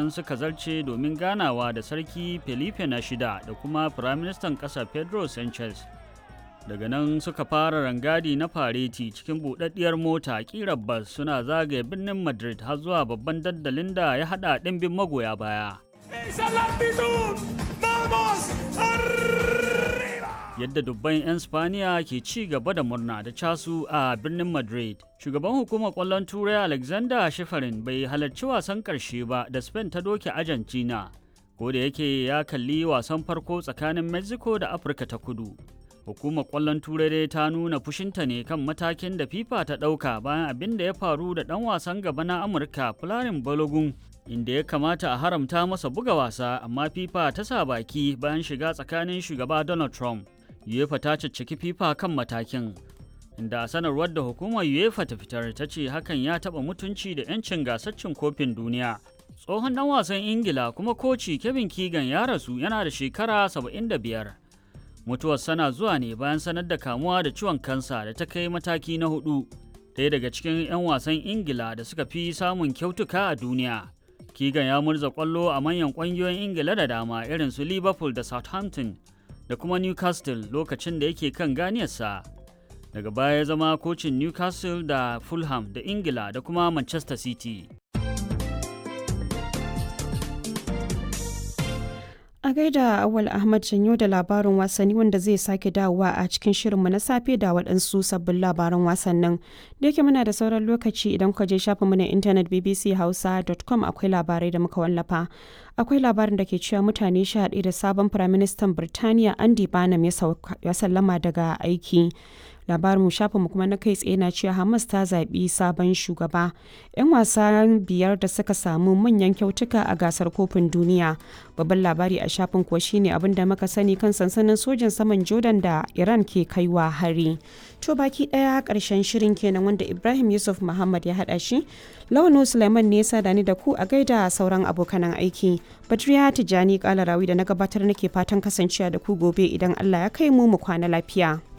nan suka zarce domin ganawa da sarki felipe na shida da kuma firaministan ƙasa pedro sanchez daga nan suka fara rangadi na fareti cikin buɗaɗɗiyar mota ƙirar bas suna zagaye birnin madrid har zuwa babban dandalin da ya haɗa ɗimbin magoya baya yadda dubban 'yan spaniya ke ci gaba da murna da casu a birnin madrid shugaban hukumar kwallon turai alexander shifarin bai halarci wasan karshe ba da spain ta doke argentina ko da yake ya kalli wasan farko tsakanin mexico da afirka ta kudu hukumar kwallon turai dai ta nuna fushinta ne kan matakin da fifa ta ɗauka bayan abin da ya faru da ɗan wasan gaba na amurka fularin balogun inda ya kamata a haramta masa buga wasa amma fifa ta sa baki bayan shiga tsakanin shugaba donald trump UEFA ta cicciki FIFA kan matakin, inda a sanarwar da hukumar UEFA ta fitar ta ce hakan ya taɓa mutunci da 'yancin gasar cin kofin duniya. Tsohon ɗan wasan Ingila kuma koci Kevin Keegan ya rasu yana da shekara 75. Mutuwar sana zuwa ne bayan sanar da kamuwa da ciwon kansa da ta kai mataki na hudu. Ɗaya daga cikin 'yan wasan Ingila da suka fi samun kyautuka a duniya. Keegan ya murza ƙwallo a manyan ƙungiyoyin Ingila da dama irin su Liverpool da Southampton da kuma Newcastle lokacin da yake kan ganiyarsa. Daga baya ya zama kocin Newcastle da Fulham da Ingila da kuma Manchester City. A gaida Awal Ahmad Janyo da labarin wasanni wanda zai sake dawowa a cikin shirinmu na safe da waɗansu sabbin labaran wasannin. Da yake muna da sauran lokaci idan ka je shafinmu na intanet bbchausa.com akwai labarai da muka wallafa. Akwai labarin da ke cewa mutane sha da sabon firaministan Birtaniya Andy Barnum ya sallama daga aiki. labarin shafinmu kuma na kai tsaye na cewa hamas ta zaɓi sabon shugaba 'yan wasa biyar da suka samu manyan kyautuka a gasar kofin duniya babban labari a shafin kuwa shine abin da muka sani kan sansanin sojin saman jordan da iran ke kaiwa hari to baki daya karshen shirin kenan wanda ibrahim yusuf muhammad ya hada shi lawan suleiman ne ya da ni da ku a gaida sauran abokanan aiki badriya tijjani kalarawi da na gabatar nake fatan kasancewa da ku gobe idan allah ya kai mu mu kwana lafiya